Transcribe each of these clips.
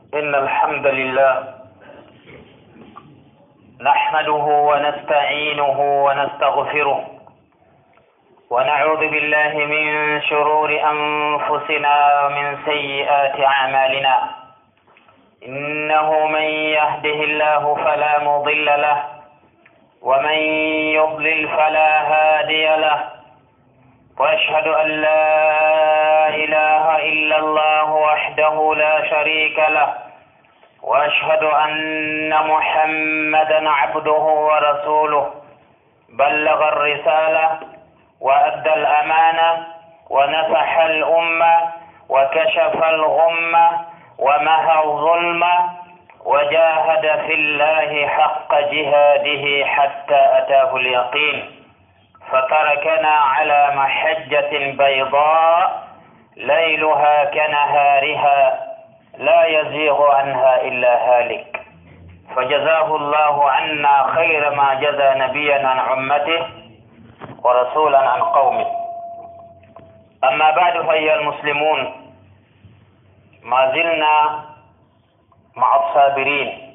إن الحمد لله نحمده ونستعينه ونستغفره ونعوذ بالله من شرور أنفسنا ومن سيئات أعمالنا إنه من يهده الله فلا مضل له ومن يضلل فلا هادي له وأشهد أن لا إله إلا الله وحده لا شريك له وأشهد أن محمدا عبده ورسوله بلغ الرسالة وأدى الأمانة ونصح الأمة وكشف الغمة ومهى الظلم وجاهد في الله حق جهاده حتى أتاه اليقين فتركنا على محجة بيضاء ليلها كنهارها لا يزيغ عنها إلا هالك فجزاه الله عنا خير ما جزى نبيا عن أمته ورسولا عن قومه أما بعد فأيها المسلمون ما زلنا مع الصابرين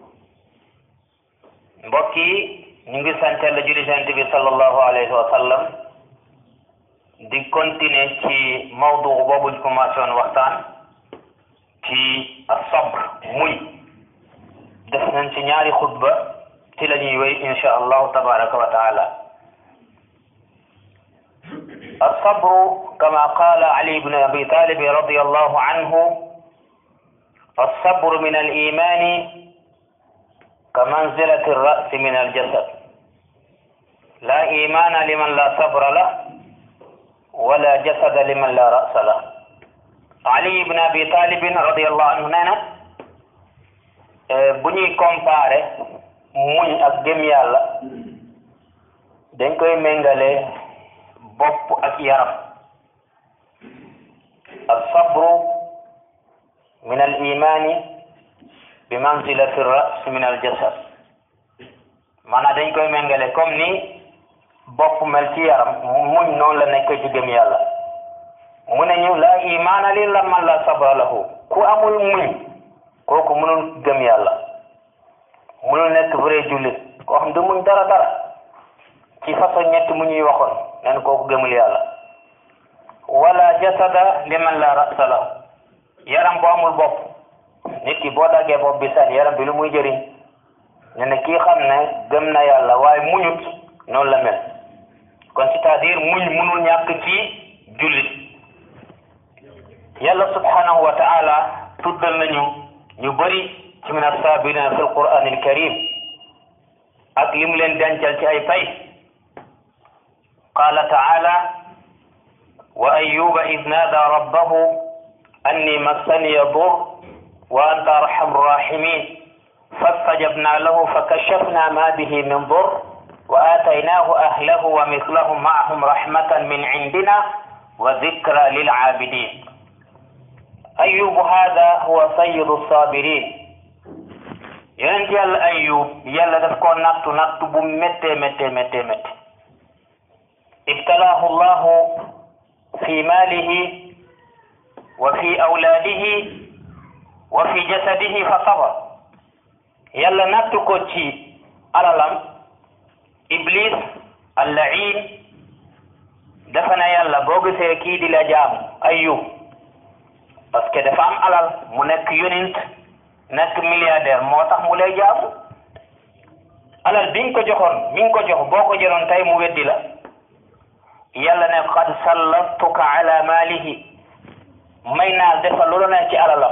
mbokki ñu ngi sant la julli sant bi sallallahu alayhi wa sallam di continuer ci mawdu boobu ñu commencé woon waxtaan ci asabr muñ def nañ ci ñaari xutba ci la ñuy wéy insha allahu tabaraka wa taala الصبر كما قال علي بن أبي طالب رضي الله عنه الصبر من الإيمان كمنزلة الرأس من الجسد لا إيمان لمن لا صبر له ولا جسد لمن لا رأس له Ali ibn Abi Talib radiyallahu anhu nee na bu ñuy comparé muñ ak gëm yàlla dañ koy méngale bopp ak yaram as-sabru min al-imani bi manzilati ar-ra's min al-jasad maanaam dañ koy méngale comme ni bopp mel ci yaram muñ noonu la nekk ci gëm yàlla mu ne ñu la imaana li la man la sabra lahu ku amul muñ kooku mënul gëm yàlla mënul nekk vrai jullit koo xam du muñ dara dara ci façon ñett mu ñuy waxoon nen kooku gëmul yàlla wala jasada li man la rasa lahu yaram bu amul bopp nit ki boo daggee bopp bi sànni yaram bi lu muy jëriñ ne ne kii xam ne gëm na yàlla waaye muñut noonu la mel kon c'est-à-dire muñ mënul ñàkk ci jullit yàlla subhanahu wa ta'ala tuddal nañu ñu bëri ci min as-sabirina fi al-Qur'an al-karim ak lim leen dencal ci ay pay qala ta'ala wa ayyuba id nada rabbahu anni massani yadur wa anta arhamur rahimin fastajabna lahu fakashafna ma bihi min dur wa ataynahu ahlahu wa mithlahum ma'ahum rahmatan min indina wa dhikra lil 'abidin ayubu hada huwa sayyidu sabirin yonent yàlla ayub yàlla daf ko nattu nattu bu méttee méttee méttee méttee ibtalaahu llahu fi maalihi wa fi awlaadihi wa fi jasadihi fa sabar yàlla nattu ko ci alalam iblis allain dafa na yàlla boo gisee kii di la jaamu ayub parce que dafa am alal mu nekk yonent nekk milliardaire moo tax mu lay jaamu alal bi nga ko joxoon mi nga ko jox boo ko jëloon tey mu weddi la yàlla ne qad sallattuka ala maalihi may naa defal lu la nekk ci alalam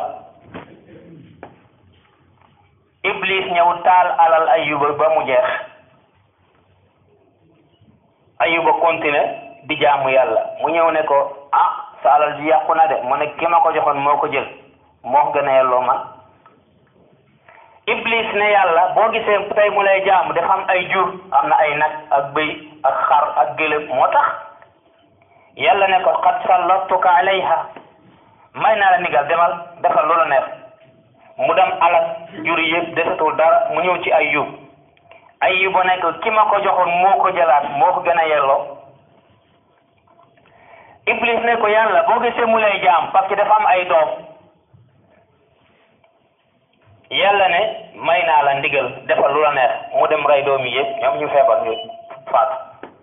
iblis ñëw taal alal ayuba ba mu jeex ayuba continué di jaamu yàlla mu ñëw ne ko ah sa alal ji yàqu na de mu ne ki ma ko joxoon moo ko jël moo gën a yelloo man iblis ne yàlla boo gisee tey mu lay jaamu dafa am ay jur am na ay nag ak bëy ak xar ak gëlëm moo tax yàlla ne ko qad sallattuka alayha may naa la nigal demal defal loola neex mu dem alal jur yëpp defatul dara mu ñëw ci ayub ayuba ne ko ki ma ko joxoon moo ko jëlaat moo ko gën a yelloo iblis ne ko yàlla boo gisee mu lay jaam parce que dafa am ay doom yàlla ne may naa la ndigal defal lu la neex mu dem rey doom yi yëpp ñoom ñu feebar ñu faatu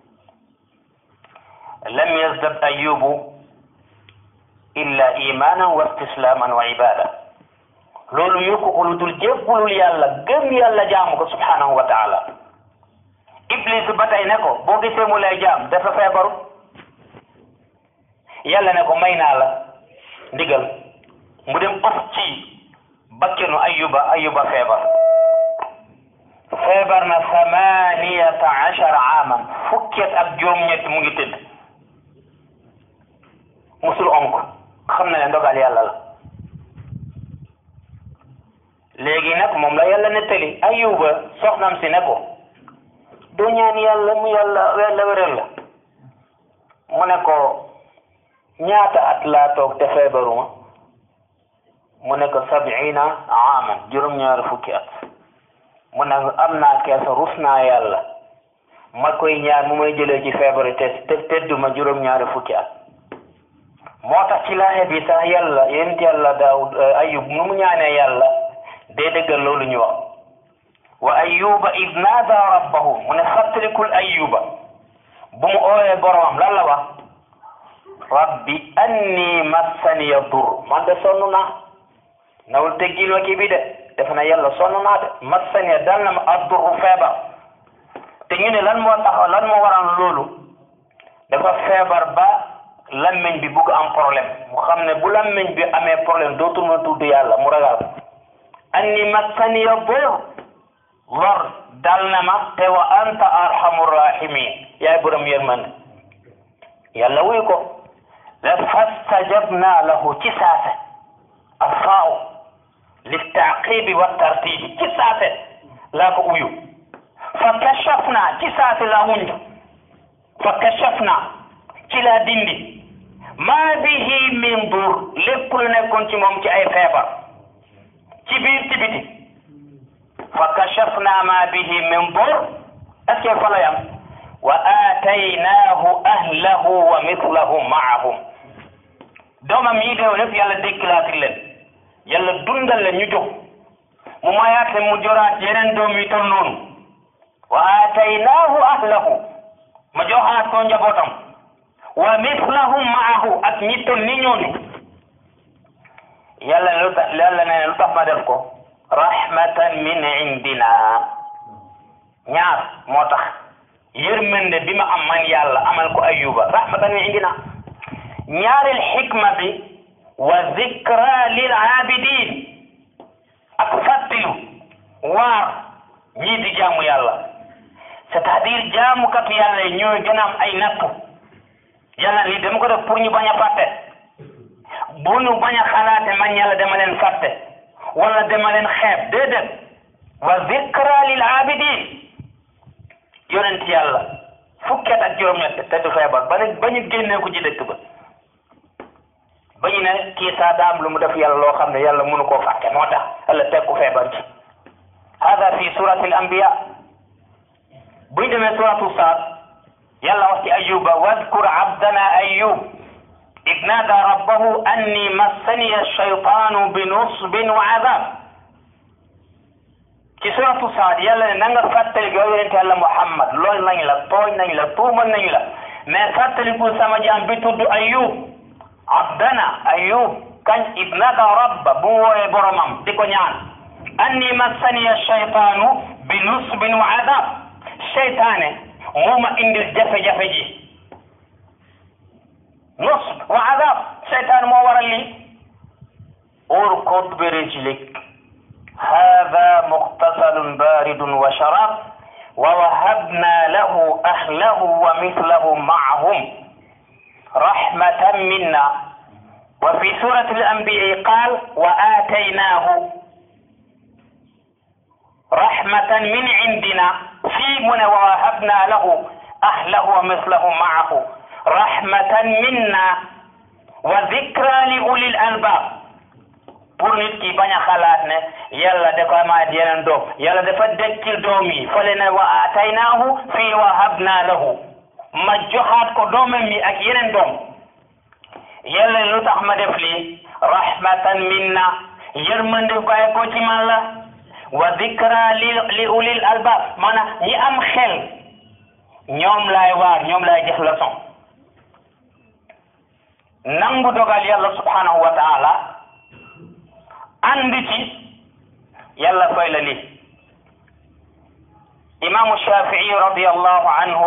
lam yazdad ayubu illa imanan wa istislaman wa ibada loolu yokku ko lu dul jébbulul yàlla gëm yàlla jaamu ko subhanahu wa taala iblis ba tey ne ko boo gisee mu lay jaam dafa feebaru yàlla ne ko may naa la ndigal mu dem ëf ci bakkenu ayuba ayuba feebar feebar na samaniyata achara aman fukket ak juróom-ñett mu ngi tëdd musul onk xam na ne ndogal yàlla la léegi nag moom la yàlla nettali ayuba soxnam si ne ko doo ñaan yàlla mu yàlla yàlla wéral la mu ne ko ñaata at laa toog te feebaruma mu ne ko sabiina aaman juróom-ñaari fukki at mu ne am naa keesa rus naa yàlla ma koy ñaan mu may jëlee ci feebar te te tedduma juróom-ñaari fukki at moo tax ci laaxe bi sax yàlla yent yàlla daawud ayub nu mu ñaanee yàlla day dëggal loolu ñu wax wa ayuba id naada rabbahu mu ne fàttalikul ayuba bu mu ooyee boromam lan la wax rabbi anni massaniya dur man de sonn naa nawul teggil ma kii bi de def na yàlla sonn naa de massaniya dal na ma adduru feebar te ñu ne lan moo tax lan moo waral loolu dafa feebar ba lammeñ bi bugg am problème mu xam ne bu lammeñ bi amee problème dootul ma tudd yàlla mu ragal anni massaniya dur lor dal na ma te wa anta arhamur rahimin yaay borom yërmande yàlla wuy ko la fastajabna lahu ci saase alfaaw li taaqibi wa tartibi ci saase laa ko uyu fa kashafna ci saase laa wuñu fa kashafna ci laa dindi maa bihi min dur lépp lu nekkoon ci moom ci ay feebar ci biir ci biti fa kashafna ma bihi min dur est-ce que fa la yam wa aataynaahu ahlahu wa mislahum maahum doomam yi deew lépp yàlla dékkilaati leen yàlla dundal leen ñu jóg mu mayaat leen mu joraat yeneen doom yi tol noonu wa aataynaahu ahlahu ma joxaat ko njabootam wa mislahum maahu ak ñi tol ni ñooñu yàlla ne lu tax yàlla ne lu tax ma def ko rahmatan min indina ñaar moo tax yërmande bi ma am man yàlla amal ko ayuba rahmatan min indina ñaareel xikma bi wa zikra lil abidin ak fàttilu waar ñii di jaamu yàlla c'est-à-dire jaamukatu yàlla yi ñooy gën a am ay nattu yàlla lii dama ko def pour ñu bañ a fàtte bu ñu bañ a xalaate man yàlla dama leen fàtte wala dama leen xeeb déedéet wa zikra lil abidin yonent yàlla fukket ak juróom-ñett te du feebar ba ba ñu génnee ko ci dëkk ba ba ñu ne kii saa daam lu mu def yàlla loo xam ne yàlla mënu koo fàtte moo tax yàlla teg ko feebar ci hada fi surati al anbiya bu ñu demee suratu saad yàlla wax ci ayuba wadkur abdana ayub id naada rabbahu anni massaniya alchaytanu bi nusbin wa adab ci suratu saad yàlla ne na nga fàttaliku yow yonente yàlla muhammad lool nañ la tooñ nañ la tuumal nañu la mais fàttaliku sama jaam bi tudd ayub abdana ayub kañ id naada rabba bu mu wooyee boromam di ko ñaan anni massaniya alchaytanu bi nusbin wa adab seytaane moo ma indil jafe-jafe ji nusb wa adab seytaane moo waral lii urkud bi rijlik hada muxtasalun baridun wa sharab wa wahabna lahu ahlahu wa mithlahu maahum rahmatan minna wa fi surati al-anbiya qaal wa aataynaahu rahmatan min indina fii mu ne wa wahabna lahu ahlahu wa mislahu maahu rahmatan minna wa zikra li ulil albab pour nit ki bañ a xalaat ne yàlla dafa amaat yeneen doom yàlla dafa dekkil doom yi fale ne wa ataynaahu fii wahabna lahu ma joxaat ko doomam yi ak yeneen doom yàlla lu tax ma def lii rahmatan minna yërmande bàyyi ko ci man la wa dikra li li ulil albab maanaam ñi am xel ñoom laay waar ñoom laay jox leçon nangu dogal yàlla subhanahu wa taala andi ci yàlla fay la lii imaamu shafii radiallahu anhu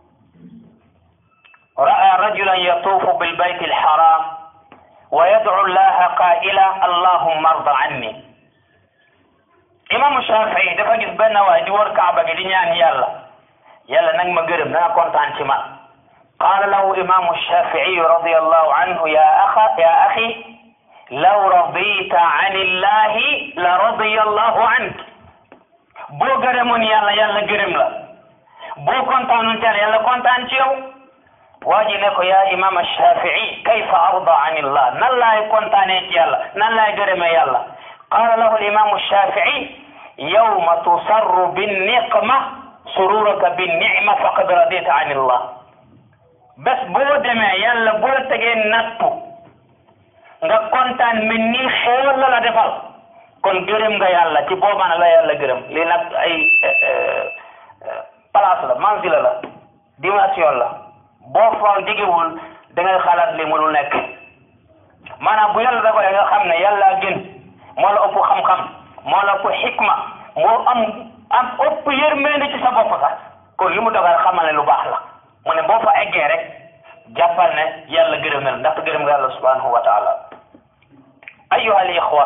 ra'a rajulan yatuufu bilbayti alharam wa yadcu allaha qaa'ila allahumma arda anni imaamu shafii dafa gis benn waay di wër kaaba gi di ñaan yàlla yàlla nag ma gërëm na nga kontaan ci man qaala lahu imaamu shafii radiallahu anhu ya axa ya axi law radita an illahi la radiya allahu ank boo gërëmoon yàlla yàlla gërëm la boo kontaanoon ci yàlla yàlla kontaan ci yow waa ji ne ko yaa imam shafii kayfa arda an illah nan laay kontaanee ci yàlla nan laay gërëmee yàlla qaala lahu alimamu shafii yawma tusarru binniqma sururaka binnicma faqad radita an illah bés boo demee yàlla boo la tegee nattu nga kontaan mel ni xéewal la la defal kon gërëm nga yàlla ci boobaa la yàlla gërëm lii nag ay place la manzila la dimension la boo fa jegewul da ngay xalaat li mënul nekk maanaam bu yàlla dogalee nga xam ne yàlla gën moo la ëpp xam-xam moo la ëpp xikma moo am am ëpp yërmande ci sa bopp sax kon li mu dogal xamal ne lu baax la mu ne boo fa eggee rek jàppal ne yàlla gërëm na la ndaxte gërëm nga yàlla subhanahu wa taala ayyuha al ixwa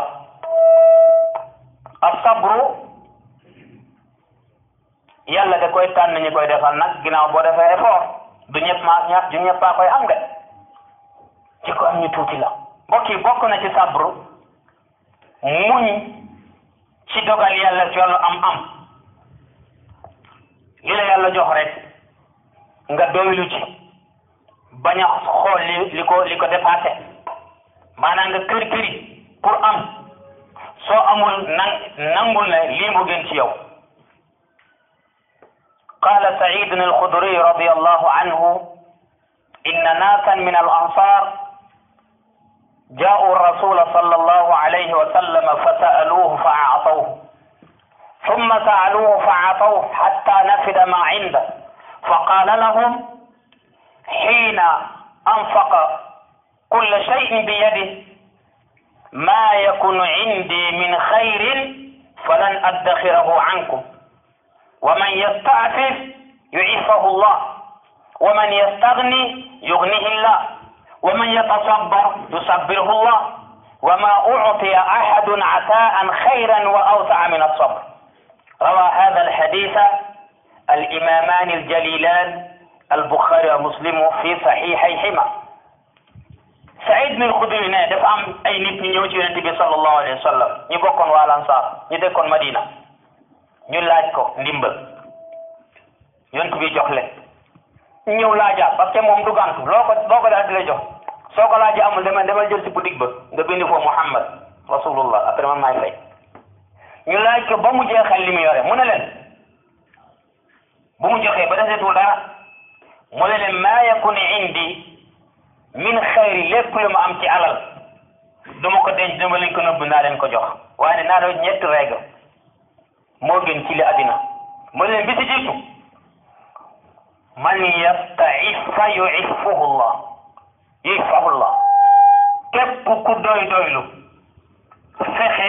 asabru yàlla da koy tànn ñi koy defal nag ginnaaw boo defee effort du ñëpp maa ña du ñëpp maa koy am de ci ko am ñu tuuti la mbokk yi bokk na ci sabru muñ ci dogal yàlla ci wàllu am am li la yàlla jox rek nga doylu ci bañ a xool li li ko li ko dépassé maanaam nga kër këri pour am soo amul nang nangul ne lii mu gën ci yow قال سعيد الخدري رضي الله عنه إن ناسا من الأنصار جاءوا الرسول صلى الله عليه وسلم فسألوه فأعطوه ثم سألوه فأعطوه حتى نفد ما عنده فقال لهم حين أنفق كل شيء بيده ما يكن عندي من خير فلن أدخره عنكم ومن يستعفف يعفه الله ومن يستغني يغنيه الله ومن يتصبر يصبره الله وما أعطي أحد عطاء خيرا وأوسع من الصبر روى هذا الحديث الإمامان الجليلان البخاري ومسلم في صحيحيهما Saïd bin Xudri ne dafa am ay nit ñu ñëw ci yonente bi sallallahu alayhi wa sallam ñu bokkoon waa Ansaar ñu dëkkoon Madina ñu laaj ko ndimbal yonent bi jox leen ñu ñëw laajaat parce que moom du gàntu loo ko loo ko daal di la jox soo ko laajee amul demal demal jël ci boutique ba nga bind foofu Muhammad rasulullah après man maay fay ñu laaj ko ba mu jeexal li mu yore mu ne leen bu mu joxee ba desetul dara mu ne leen maa yakun indi min xayri lépp lu ma am ci alal duma ko denc dama leen ko nëbb naa leen ko jox waaye naa doon ñetti règle moo gën ci li àddina mu leen bi si jiitu man yastaifa yuifuhu llah yuifahu llah képp ku doy doylu fexe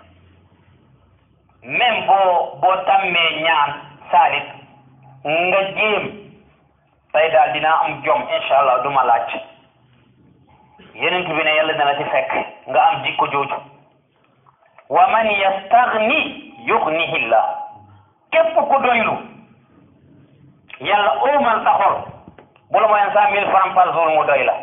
même boo boo tàmmee ñaan saalit nga jéem tey daal dinaa am jom incha allah du ma laaj yenent bi ne yàlla dana ci fekk nga am jikko jooju wa man yastagni yugnihi llah képp ku doylu yàlla oomal sa xol bu la moyen cent mille francs par jour mu doy la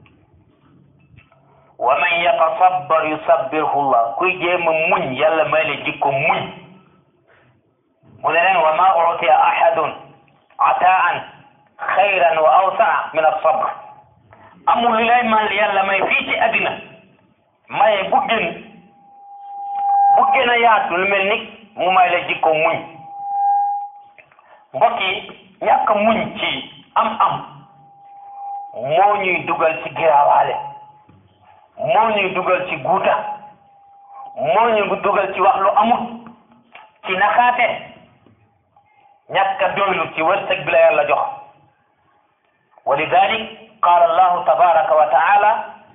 wa man yatasabbar yusabbirhu llah kuy jéem a muñ yàlla may la jikko muñ mu ne leen wa ma utiya ahadun ataan xayran wa awsaa min alsabr amul lu lay mal yàlla may fii ci àddina maye bu gën bu gën a yaatu lu mel ni mu may la jikko muñ mbokk yi ñàkk muñ ci am-am moo ñuy dugal ci giraawaale moo ñuy dugal ci guuta moo ñu dugal ci wax lu amul ci naxaate ñàkk a doylu ci wërsëg bi la yàlla jox wa lidalik qaala allahu tabaraka wa taala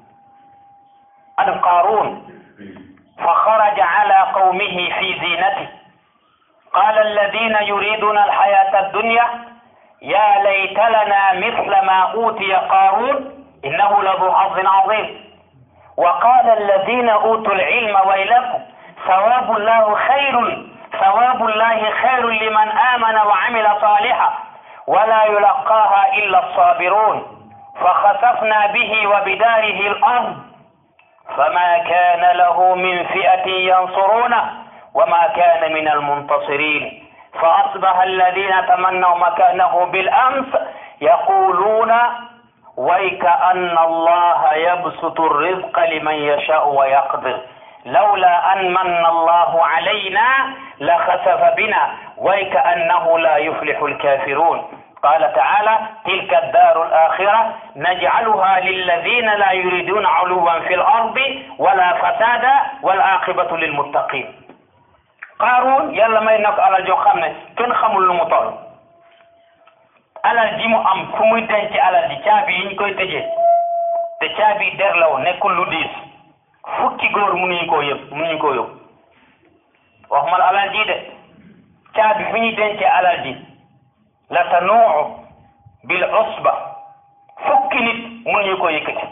an qaarun fa xaraja ala qawmihi fi zinati qaala alladina yuriduna alxayata addunya ya layta lana misla ma utiya qaarun innahu ladu xazin azim wa qaala alladina utu alilma waylakum sawabu llahu xayrun sawabu llahi xayrun liman amana wa amila saliha wala yulaqaaha illa alsabirun fa xasafna bihi wa bidaarihi al-ard فما كان له من فئة ينصرونه وما كان من المنتصرين فأصبح الذين تمنوا مكانه بالأمس يقولون ويك أن الله يبسط الرزق لمن يشاء ويقدر لولا أن من الله علينا لخسف بنا ويك أنه لا يفلح الكافرون قال تعالى تلك الدار الآخرة نجعلها للذين لا يريدون علوا في الأرض ولا فسادا والعاقبة للمتقين قارون يلا may nak alal joo xam ne kenn xamul lu mu toll alal ji mu am fu muy denc alal ji caabi yi ñu koy tëjee te caabi der law nekkul lu diis fukki góor mënuñu koo yëpp mënuñu koo yóbbu waxuma la alal ji de caabi fi ñuy dencee alal ji la tanuucu bil usba fukki nit mënuñu ko yëkkati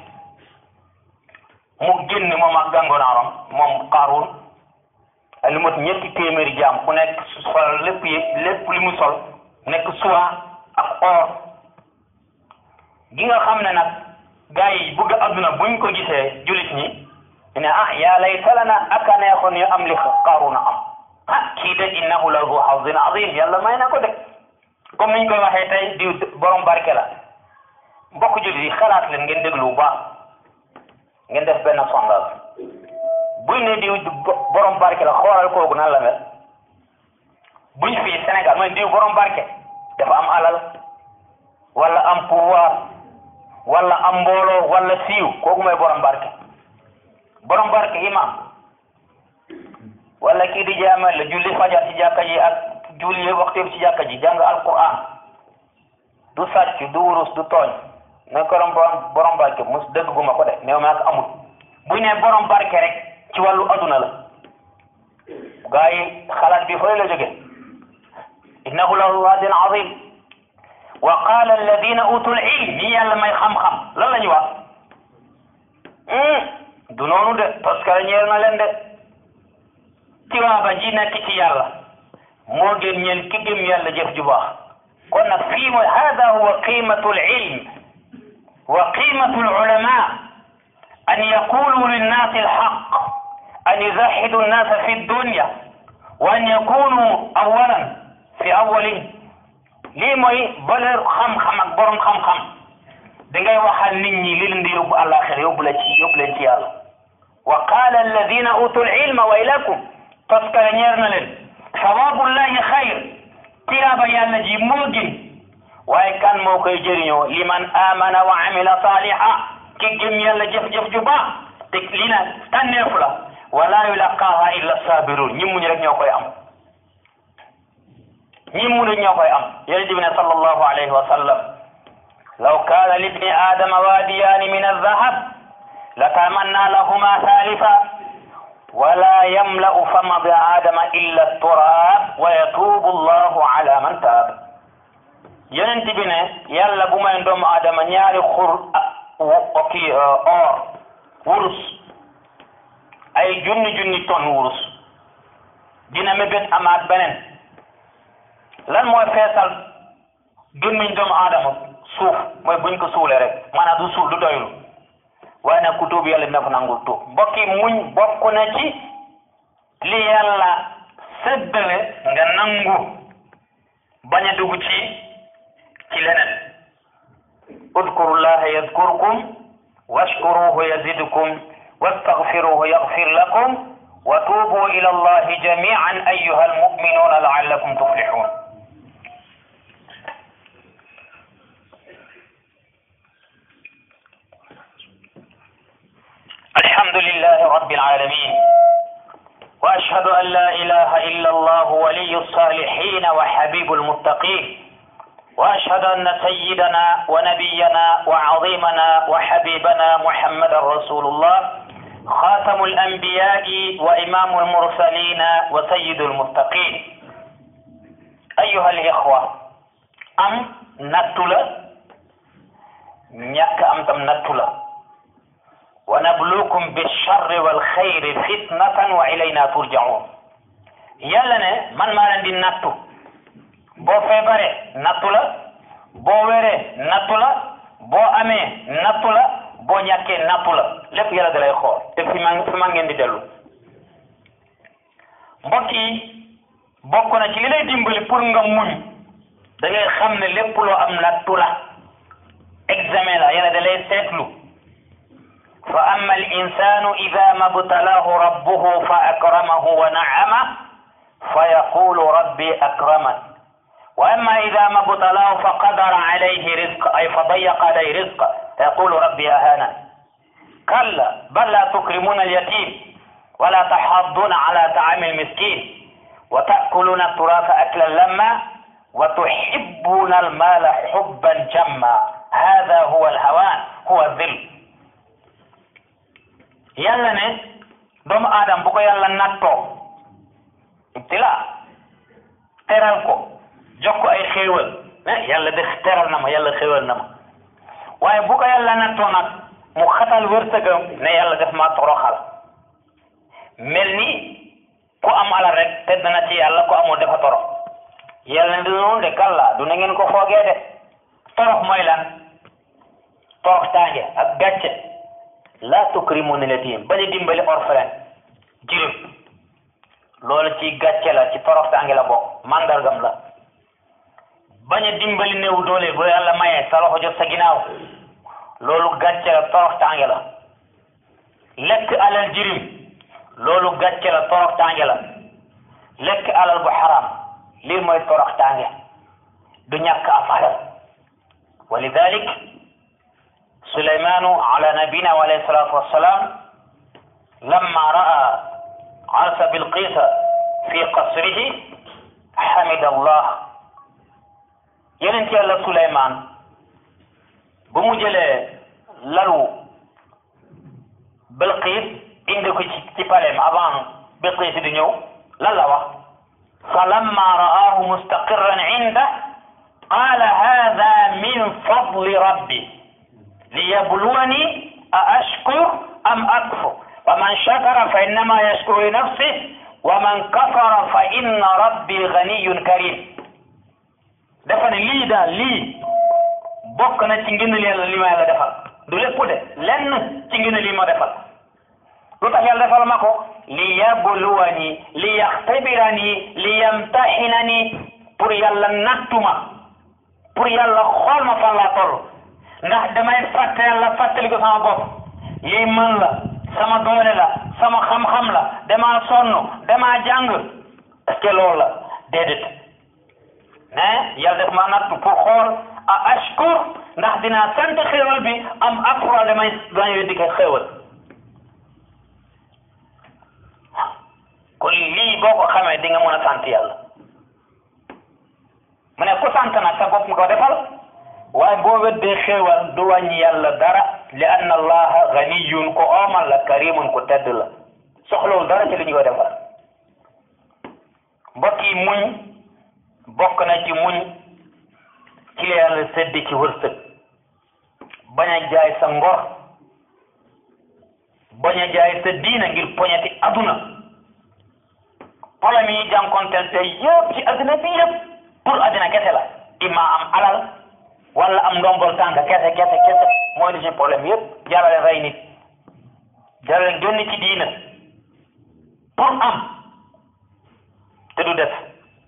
mu génn moom ak gàngonaaram moom Qaaruun lu mot ñetti téeméeri jaam ku nekk sol lépp yi lépp li mu sol nekk soie ak or gi nga xam ne nag gaa yi bëgg adduna buñ ko gisee julit ñi ne ah yaa layta lana aka neexoon ñu am li Qaaruun am ah kii de innahu la zu hazin azim yàlla may na ko de comme niñ koy waxee tey diw borom barke la mbokk jullit yi xalaat leen ngeen déglu bu baax ngeen def benn sondage buñ ne diw borom barke la xoolal kooku nan la mel buñ fii Sénégal mooy diw borom barke dafa am alal wala am pouvoir wala am mbooloo wala siiw kooku mooy borom barke borom barke imam wala kii di jaamal la julli fajar ci jàkka ji ak julli waxtu ci jàkka ji jàng alquran du sàcc du wurus du tooñ ne ko borom borom barke mus dëgg gu ma ko de néew maa ko amul bu ne borom barke rek ci wàllu aduna la gaa yi xalaat bi fële la jóge innahu lahu hadin azim wa qala alladina utul ilm ñi yàlla may xam-xam lan la ñu wax du noonu de parce que ñeel na leen de tiwaaba ji nekk ci yàlla moo gën ñeel ki gëm yàlla jëf ju baax kon nag fii mooy hada huwa qimatu alilm wa qimatu alulama an yaqulu linnaasi alhaq an yuzahidu annasa fi dunya wa an yakunu awalan fi awalin lii mooy valeur xam-xam ak borom xam-xam dangay waxal nit ñi li leen di yóbbu àllaaxira yóbbu la ci yóbbu leen ci yàlla wa qaala alladina utul ilma waylakum toskare ñeer na leen sawabullahi xayr tiyaaba yàlla ji moo gën waaye kan moo koy jëriñoo liman amana wa amila saliha ki gëm yàlla jëf-jëf ju baax te lii nag tànneefu la wala yulaqaaha illa sabirun ñi muñ rek ñoo koy am ñi muñ rek ñoo koy am yonent bi ne sallallahu alayhi wa sallam law kaana libni adama waadiyaani min aldahab latamanna lahuma thalitha wala yamla'u fama bi adama illa turab wa yatubu allahu ala man taab yonent bi ne yàlla bu may doomu adama ñaari xur oki or wurus ay junni junni ton wurus dina mébét amaat beneen lan mooy feesal gémmiñ doomu adama suuf mooy buñ ko suulee rek maanaam du suuf du doylu waaye nag ku tuub yàlla dina ko nangul tuub mbokki muñ bokk na ci li yàlla séddale nga nangu bañ a dugg ci ci leneen udkurullaha yadkurkum washkuruhu yazidkum wastaghfiruhu yaghfir lakum wa tuubu ila allahi jamian ayyuha almu'minuna la'allakum tuflihun الحمد لله رب العالمين واشهد ان لا اله الا الله ولي الصالحين وحبيب المتقين واشهد ان سيدنا ونبينا وعظيمنا وحبيبنا محمد رسول الله خاتم الانبياء وامام المرسلين وسيد المتقين ايها الاخوه ام نتلا ñàkk am tam nattu la wa nabluukum bilcharri walxayri fitnatan wa ilayna turjaun yàlla ne man maa leen di nattu boo feebare nattu la boo wéree nattu la boo amee nattu la boo ñàkkee nattu la lépp yàlla da lay xool te fi ma fi ma ngeen di dellu mbokk yi bokk na ci li lay dimbali pour nga muñ da ngay xam ne lépp loo am nattu la examen la yàlla da lay seetlu fa amma al insanu ida ma btalaahu rabbuhu fa akramahu wa naama fa yaqulu rabbi akraman wa amma ida ma btalaahu fa qadara alayhi rizqa ay fa dayaqa alayhi rizqa fa yaqulu rabbi ahana kalla bal la tukrimuna alyatim wala taxadduna ala taami almiskin wa taakuluna alturasa aklan lamma wa tuhibbuna almala xubban jamma hada huwa alhawan huwa dhil yàlla ne doomu aadama bu ko yàlla nattoo ibtila teral ko jox ko ay xéewal ne yàlla def teral na ma yàlla xéewal na ma waaye bu ko yàlla nattoo nag mu xatal wërsëgam ne yàlla def ma toroxal mel ni ku am alal rek tedd na ci yàlla ku amul dafa torox yàlla ne du noonu de kalla du na ngeen ko foogee de torox mooy lan torox tànge ak gàcce la tukrimuna yatim bañ a dimbali orphelin jirim loolu ci gàcce la ci torox tànge la bokk mandargam la bañ a dimbali néew doole bu yàlla mayee sa loxo jot sa ginnaaw loolu gàcce la torox tànge la lekk alal jirim loolu gàcce la torox tànge la lekk alal bu xaram lii mooy torox tànge du ñàkk am alal wa lidalik سليمان على نبينا عليه الصلاة والسلام لما رأى عرس بلقيس في قصره حمد الله يننتي الله سليمان بمجل للو بلقيس عندك تبالم أبان بلقيس دنيو للا فلما رآه مستقرا عنده قال هذا من فضل ربي ليبلوني أأشكر أم أكفر ومن شكر فإنما يشكر لنفسه ومن كفر فإن ربي غني كريم dafa ne lii daal lii bokk na ci ngëneel yàlla li ma yàlla defal du lépp de lenn ci ngëneel yi ma defal lu tax yàlla defal ma ko li yabluwani li yaxtabirani li yamtaxinani pour yàlla nattuma pour yàlla xool ma fan laa toll ndax damay fàtte yàlla fàttali ko sama bopp lii mën la sama doole la sama xam-xam la damaa sonn damaa jàng est-ce que loolu la déedéet mais yàlla def ma nattu pour xool a ashkur ndax dinaa sant xéewal bi am akfura damay damay weddi ko xéewal kon lii boo ko xamee di nga mën a sant yàlla mu ne ku sant nag sa bopp nga ko defal waaye boo weddee xéewal du wàññi yàlla dara li anna allaha ganiyun ko oomal la karimun ko tedd la soxlawul dara ci li ñu ko defal mbokk yi muñ bokk na ci muñ ci la yàlla sedd ci wërsëg bañ a jaay sa ngor bañ a jaay sa diina ngir poñeti aduna problème yi jànkonteel te yëpp ci adduna bi yëpp pour adduna kese la imma am alal wala am ndombol tànk kese kese kese mooy li suñu problème yëpp jarale rey nit jarale génn ci diina pour am te du def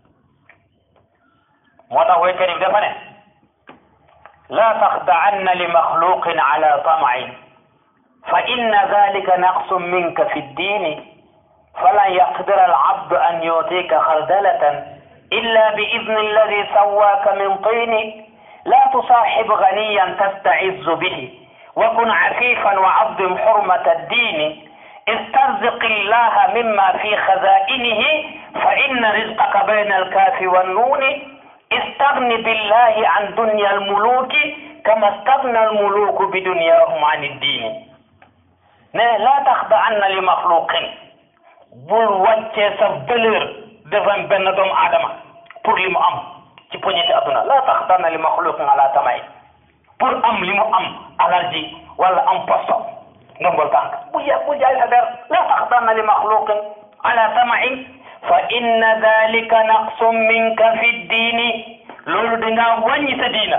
moo tax waykat yi dafa ne laa taxda'anna li maxluqin ala tamain fa inna dalika naqsun minka fi ddini falan yaqdira alabdu an yutika xardalatan illa bi idni alladi sawaaka min tini لا تصاحب غنيا تستعز به وكن عفيفا وعظم حرمة الدين استرزق الله مما في خزائنه فإن رزقك بين الكاف والنون استغن بالله عن دنيا الملوك كما استغنى الملوك بدنياهم عن الدين ne la taxda'anna li maxluqin bul wàccee sa valeur devant benn doomu aadama pour li mu am ci poñeti adduna la taxda'anna li maxluqin ala tamay pour am li mu am alal ji wala am posto ndombol tànk bu ja bu jaay sa der la taxda'anna li maxluqin ala tamay fa inna dalika naqsun minka fi diini loolu dangaa wàññi sa diina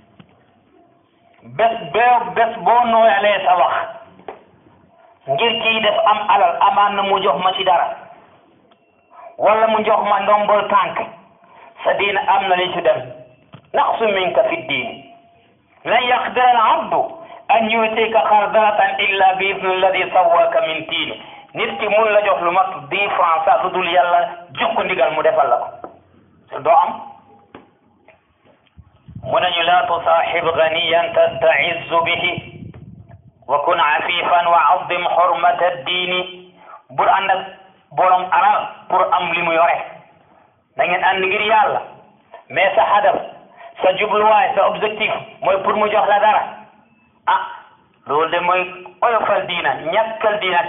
bés bee bés boo nooyalee sa wax ngir kii def am alal amaan na mu jox ma ci dara wala mu jox ma ndombol tànk sa diina am na li ci dem naqsu minka fi diini lan yaqdira al abdu an yutika xardalatan illa bi idni alladi sawwaka min tiini nit ki mun la jox lu mat dix francs sax lu dul yàlla jox ko ndigal mu defal la ko doo am mu nañu laa tusaaxib ganiyan tastaizu bihi wa kun afifan wa azim xurmata diini bul ànd ak borom alal pour am li mu yore da ngeen ànd ngir yàlla mais sa hadaf sa jubluwaay sa objectif mooy pour mu jox la dara ah loolu de mooy oyofal diina ñàkkal diina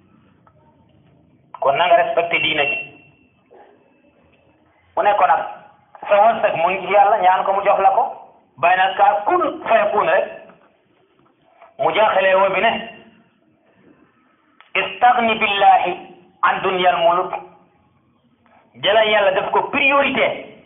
kon na nga respecté diina ji mu ne ko nag sa wërsëg mu ngi ci yàlla ñaan ko mu jox la ko bàyyi na kaa kun fayakun rek mu jaaxalee woo bi ne istagni billahi an dunyal muluk jëlal yàlla def ko priorité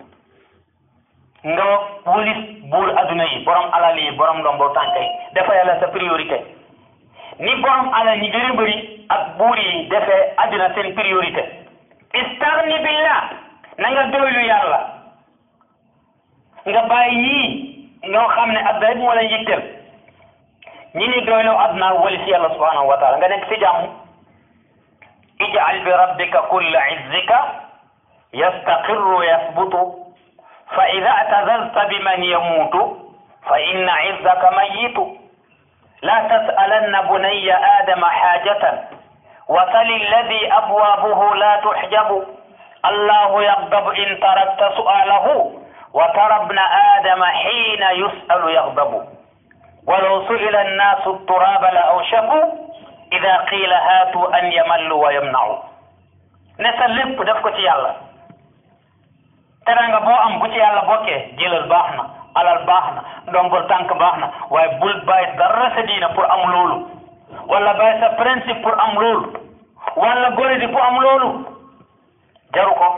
nga wulis buur adduna yi borom alal yi borom ndombo tànk yi dafa yàlla sa priorité ni borom alal ñi gën a bëri ak buur yi defee adduna seen priorité istagni billah na nga doylu yàlla nga bàyyi ñii ñoo xam ne adduna rek moo leen yitteel ñi ni doyloo adduna wali si yàlla subhanahu wa taala nga nekk si jàmm ij'al bi rabbika kulla izzika yastaqirru yasbutu fa ida atazalta biman yamuutu fa inna izzaka mayitu la tas'alanna bunayya adama xaajatan wasal alladi abwaabuhu la tuxjabu allahu yagdabu in tarakta su'alahu wa tara ibna adama xiina yus'alu yagdabu walaw su'ila annaasu turaaba la awshaku ida qiila haatu an yamallu wa yamna'u ne sa lépp def ko ci yàlla teranga boo am bu ci yàlla bokkee jëlal baax na alal baax na ndombol tànk baax na waaye bul bàyyi dara sa diina pour am loolu wala bàyyi sa principe pour am loolu wala gore di pour am loolu jaru ko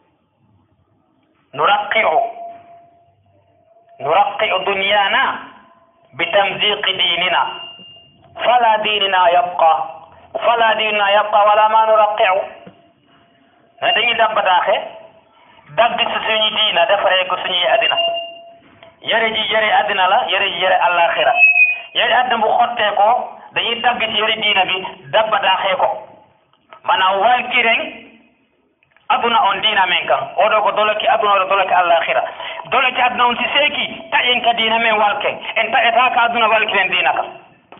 nuraqiu nuraqiu dunyaana bitamziqi diinina fala diinina yabqa fala diinina yabqa wala ma nuraqiu ne dañuy dabbataaxe dagg si suñu diina defaree ko suñuy addina yare ji yare addina la yare ji yare àllaaxira yare addina bu xottee ko dañuy dagg ci yare diina bi dabbataaxee ko maanaam walkiren aduna on diina men kan oɗo ko doloki aduna oɗo doloki àllaaxira doloki aduna on si seeki taƴen ka diina men walken en taƴata ka aduna walkiren diina kan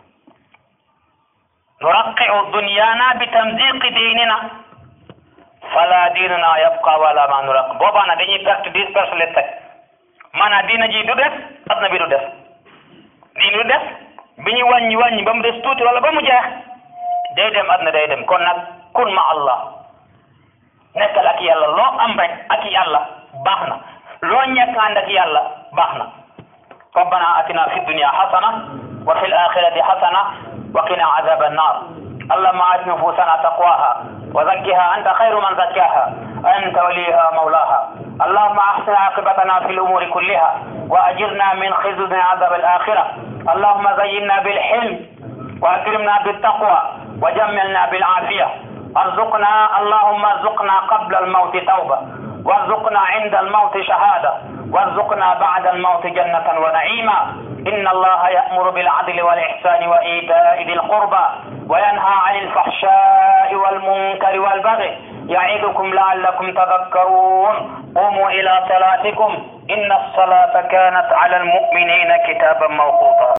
nuraqi'u dunyana bi tamdiqi diinina fala diinuna yabqa wala ma nuraq boobaa dañuy perte dix perte les teg maanaam diina ji du des aduna bi du des diina du des bi ñu wàññi wàññi ba mu des tuuti wala ba mu jeex day dem aduna day dem kon nag kun ma allah nekkal ak yàlla loo am rek ak yàlla baax na loo ñàkk ànd ak yàlla baax na rabbana atina fi dunya hasana wa fi al-akhirati hasana wa qina azab an-nar اللهم آت نفوسنا تقواها وزكها أنت خير من زكاها أنت وليها مولاها اللهم أحسن عاقبتنا في الأمور كلها وأجرنا من خزي عذاب الآخرة اللهم زينا بالحلم وأكرمنا بالتقوى وجملنا بالعافية ارزقنا اللهم ارزقنا قبل الموت توبة وارزقنا عند الموت شهادة وارزقنا بعد الموت جنة ونعيما إن الله يأمر بالعدل والإحسان وإيتاء ذي القربى وينهى عن الفحشاء والمنكر والبغي يعظكم لعلكم تذكرون قوموا إلى صلاتكم إن الصلاة كانت على المؤمنين كتابا موقوتا